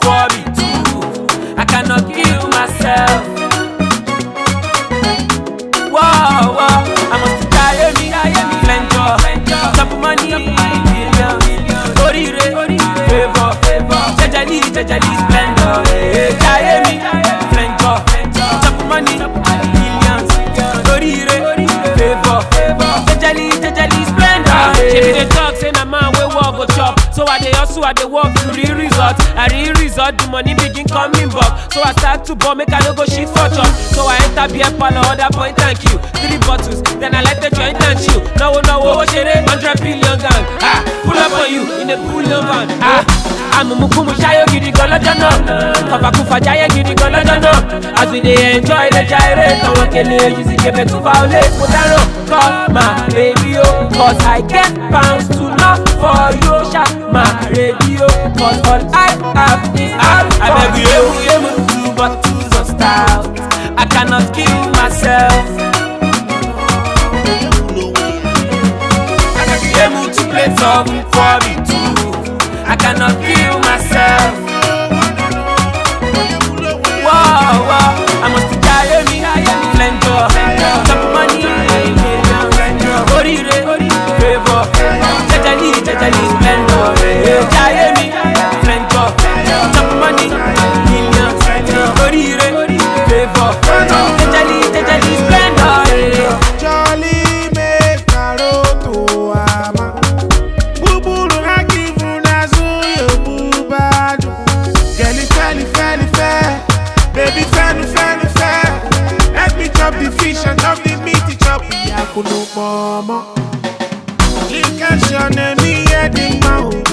for me too. I cannot kill myself. Whoa, whoa, I must die me, flenjo, chop money, million, orire, favor, jejeli, jejeli, splendor, eh, die me, flenjo, chop money, millions, orire, favor, jejeli, jejeli, splendor. She be dey talk say na man wey work go chop, so I dey hustle, I dey work to real result, I real result, the money begin coming back, so I start to ball make I no go shit for chop, so I enter beer parlor, order point and queue, three bottles, then I light the joint and chill. Náwó náwó owó ṣeré, hundred billion gang, ah, pull up on you in a pull up van, ah. Amumukumu ṣayó gidi gan lọ́jọ́ náà, kọfàkúfà jáyé gidi gan lọ́jọ́ náà, as we dey enjoy the gyrate, àwọn kele yìí kébé tún violate, mo dáràn, call my baby o, cause I get pounds to love for you, ṣá my radio, cause all I have is alcohol. Abeg yemu yemu two bottles of stout, I cannot kill myself. Able to play some for me too. I cannot kill myself. Whoa, whoa, I must die me, flenjo, chop money, orire, favor, jejeli, jejeli, splendor, eh, die me, flenjo, chop money, millions, orire, favor, jejeli, jejeli, splendor, eh. Jolly make karoto ama Buburu hakivu na zuyo bubadu Girl feli feli fe Baby fenu fenu fe Let me chop the fish and chop the meat chop Yakunu momo Likashone mi edi mao